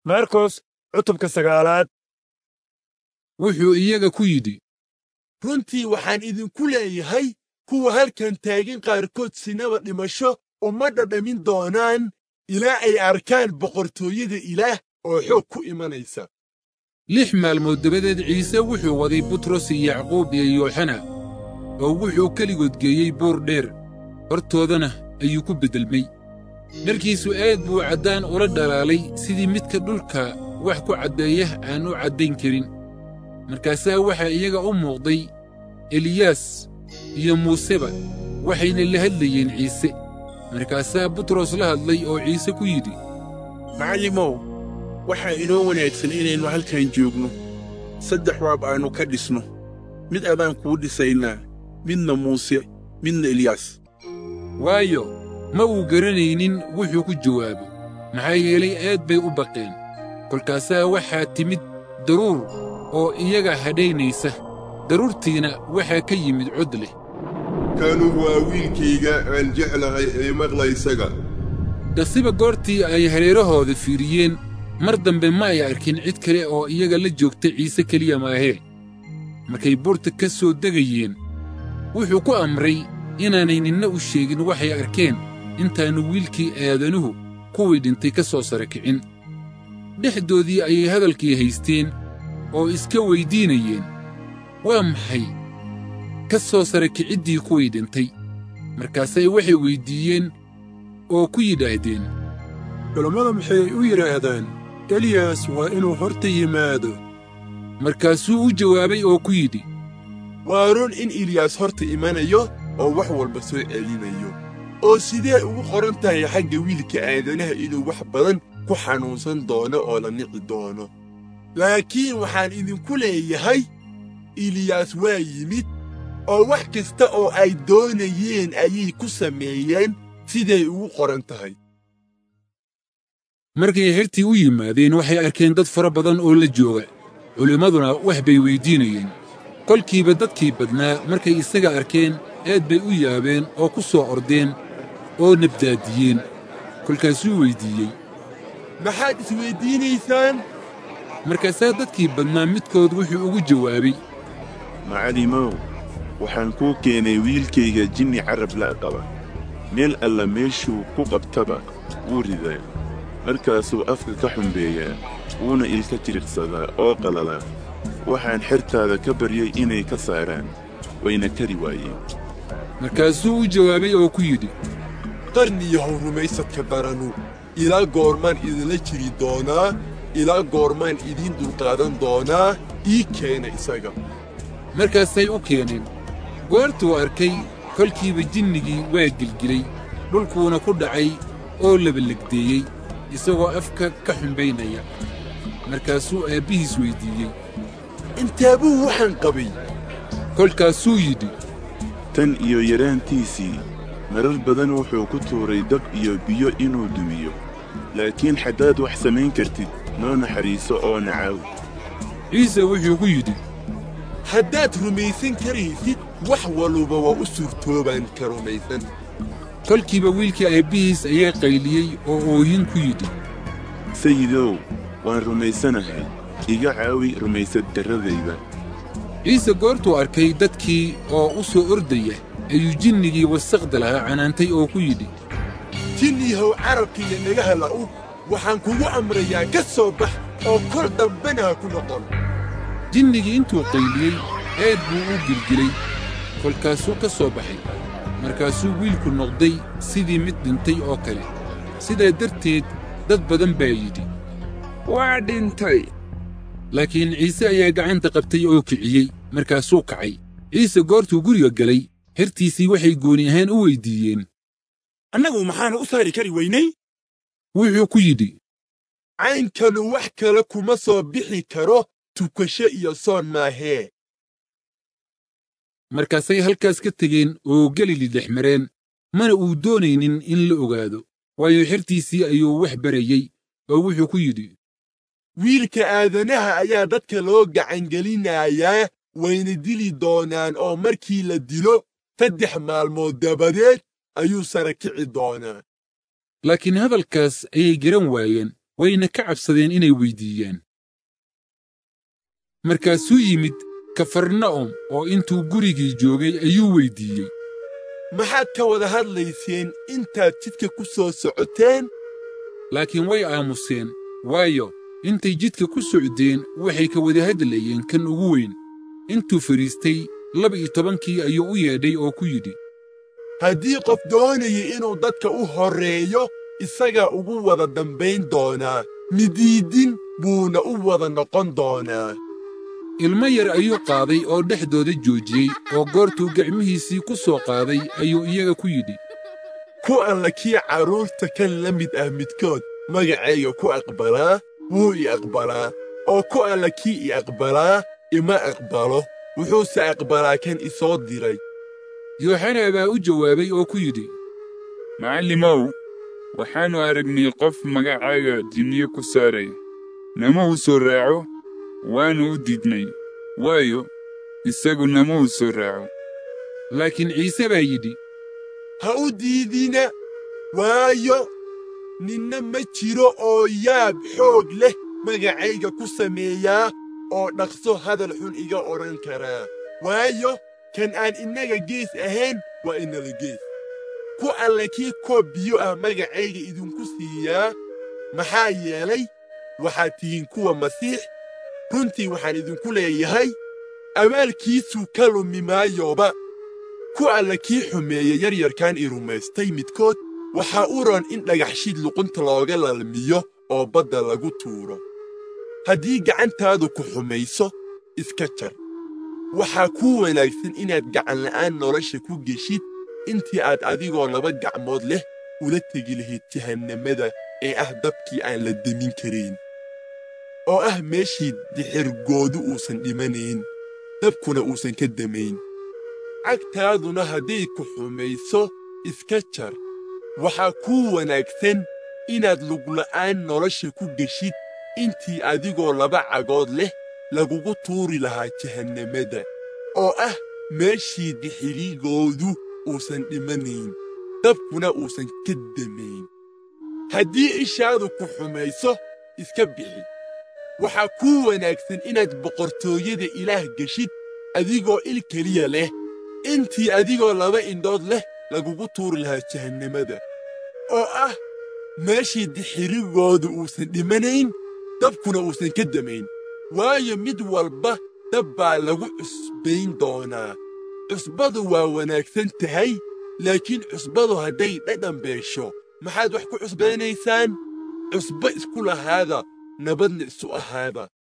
markos cutubka sagaalaad wuxuu iyaga ku yidhi runtii waxaan idinku leeyahay kuwa halkan taagan qaarkood sinaba dhimasho uma dhadhamin doonaan ilaa ay arkaan boqortooyada ilaah oo xoog ku imanaysa lix maalmood dabadeed ciise wuxuu waday butros iyo yacquub iyo yooxana oo wuxuu keligood geeyey buur dheer hortoodana ayuu ku beddelmay dharkiisu aad buu caddaan ula dhalaalay sidii midka dhulka wax ku caddeeya aan u caddayn karin markaasaa waxaa iyaga u muuqday eliyaas iyo muuseba waxayna la hadlayeen ciise markaasaa butros la hadlay oo ciise ku yidhi macallimow waxaa inoo wanaagsan inaynu halkan joogno saddex waab aannu ka dhisno mid adaan kuu dhisaynaa midna muuse midna eliyaas waayo ma uu garanaynin wuxuu ku jawaabo maxaa yeelay aad bay u baqeen kolkaasaa waxaa timid daruur oo iyaga hadhaynaysa daruurtiina waxaa ka yimid cod leh kanu waa wiilkayga aan jeclahay ee maqla isaga dhaqsiba goortii ay hareerahooda fiiriyeen mar dambe ma ay arkin cid kale oo iyaga la joogta ciise keliya maahee markay buurta ka soo degayeen wuxuu ku amray inaanay ninna u sheegin waxay arkeen intaannu wiilkii aadanuhu kuwii dhintay ka soo sara kicin dhexdoodii ayay hadalkii haysteen oo iska weyddiinayeen waa maxay ka soo sara kiciddii kuwii dhintay markaasay waxay weyddiiyeen oo ku yidhaahdeen culammada maxay u yidhaahdaan eliyas waa inuu horta yimaado markaasuu u jawaabay oo ku yidhi waa run in eliyaas horta imanayo oo wax walba soo celinayo oo sidee ugu qoran tahay xagga wiilka aadanaha inuu wax badan ku xanuunsan doono oo la nici doono laakiin waxaan idinku leeyahay eliyaas waa yimid oo wax kasta oo ay doonayeen ayay ku sameeyeen siday ugu qoran tahay markay xertii u yimaadeen waxay arkeen dad fara badan oo la jooga culimmaduna wax bay weyddiinayeen kolkiiba dadkii badnaa markay isaga arkeen aad bay u yaabeen oo ku soo ordeen oo nabdaadiyeen kolkaasuu weyddiiyey maxaad isweyddiinaysaan markaasaa dadkii badnaa midkood wuxuu ugu jawaabay macallimow waxaan kuu keenay wiilkayga jinni carab la' qaba meel alla meeshuu ku qabtaba wuu ridaa markaasuu afka ka xumbeeyaa wuuna ilka jiriqsadaa oo qalalaa waxaan xertaada ka baryay inay ka saaraan wayna kari waayeen markaasuu u jawaabay oo ku yidhi qarniyahow rumaysadka daranu ilaa goormaan idinla jiri doonaa ilaa goormaan idiin dulqaadan doonaa ii keena isaga markaasay u keeneen goortuu arkay kolkiiba jinnigii waa gelgilay dhulkuuna ku dhacay oo labalegdeeyey isagoo afka ka xumbaynaya markaasuu aabbihiis weyddiiyey intaabuu waxaan qabay kolkaasuu yidhi tan iyo yaraantiisii marar badan wuxuu ku tuuray dab iyo biyo inuu dumiyo laakiin haddaad wax samayn kartid noo naxariiso oo nacaaw ciise wuxuu ku yidhi haddaad rumaysan karaysid wax waluba waa u suurtoobaan ka rumaysan kolkiiba wiilkii aabbihiis ayaa qayliyey oo oohin ku yidhi sayidow waan rumaysanahay iga caawi rumaysad darradayda ciise goortuu arkay dadkii oo u soo ordaya ayuu jinnigii wasaqda lahaa canaantay oo ku yidhi jinniyahow carabkiiyo nagaha la'u waxaan kugu amrayaa ka soo bax oo kol dambena ha ku noqon jinnigii intuu qayliyey aad buu u gilgilay kolkaasuu ka soo baxay markaasuu wiilku noqday sidii mid dhintay oo kale sidaa darteed dad badan baa yidhi waa dhintay laakiin ciise ayaa gacanta qabtay oo kiciyey markaasuu kacay ciise goortuu guriga galay xertiisii waxay gooni ahaan u weyddiiyeen annagu maxaanu u saari kari weynay wuxuu ku yidhi caynkanu wax kale kuma soo bixi karo tukasho iyo soon maahee markaasay halkaas ka tegeen oo galili dhex mareen mana uu doonaynin in la ogaado waayo xertiisii ayuu wax barayey oo wuxuu ku yidhi wiilka aadanaha ayaa dadka loo gacangelinayaa wayna dili doonaan oo markii la dilo saddex maalmood dabadeed ayuu sara kici doonaa laakiin hadalkaas ayay garan waayeen wayna ka cabsadeen inay weyddiiyaan markaasuu yimid kafarna'um oo intuu gurigii joogay ayuu weyddiiyey maxaad ka wada hadlayseen intaad jidka ku soo socoteen laakiin way aamuseen waayo intay jidka ku socdeen waxay ka wada hadlayeen kan ugu weyn intuu fadhiistay laba-iyo tobankii ayuu u yeedhay oo ku yidhi haddii qof doonaya inuu dadka u horreeyo isagaa ugu wada dambayn doonaa midiidin buuna u wada noqon doonaa ilmo yar ayuu qaaday oo dhexdooda joojiyey oo goortuu gacmihiisii ku soo qaaday ayuu iyaga ku yidhi ku alla kii carruurta kan la mid ah midkood magacayga ku aqbalaa wuu i aqbalaa oo ku alla kii i aqbalaa ima aqbalo wuxuuse aqbalaa kan i soo diray yooxana baa u jawaabay oo ku yidhi macallimow waxaannu aragnay qof magacaaga jinniye ku saaraya nama uu soo raaco waannu u diidnay waayo isagu nama uu soo raaco laakiin ciise baa yidhi ha u diidina waayo ninna ma jiro oo yaab xoog leh magacayga ku sameeyaa oo dhaqso hadal xun iga odhan karaa waayo kan aan innaga gees ahayn waa inala gees ku alle kii koob biyo ah magacayga idinku siiyaa maxaa yeelay waxaad tihiin kuwa masiix runtii waxaan idinku leeyahay abaalkiisuu ka lumi maayoba ku alla kii xumeeya yaryarkan i rumaystay midkood waxaa u ron in dhagaxshid luqunta looga lalmiyo oo badda lagu tuuro haddii gacantaadu ku xumayso iska jar waxaa kuu wanaagsan inaad gacanla'aan nolosha ku geshid intii aad adigoo laba gacmood leh ula tegi lahayd jahannamada ee ah dabkii aan la demin karayn oo ah meeshii dixirgoodu uusan dhimanayn dabkuna uusan ka damayn cagtaaduna hadday ku xumayso iska jar waxaa kuu wanaagsan inaad lugla'aan nolosha ku geshid intii adigoo laba cagood leh lagugu tuuri lahaa jahannamada oo ah meeshii dixirigoodu uusan dhimanayn dabkuna uusan ka damayn haddii ishaadu ku xumayso iska bixi waxaa kuu wanaagsan inaad boqortooyada ilaah geshid adigoo il keliya leh intii adigoo laba indhood leh lagugu tuuri lahaa jahannamada oo ah meeshii dixirigoodu uusan dhimanayn dabkuna uusan ka damayn waayo mid walba dab baa lagu cusbayn doonaa cusbadu waa wanaagsan tahay laakiin cusbadu hadday dhadhan beesho maxaad wax ku cusbaynaysaan cusbo isku lahaada nabadna isu ahaada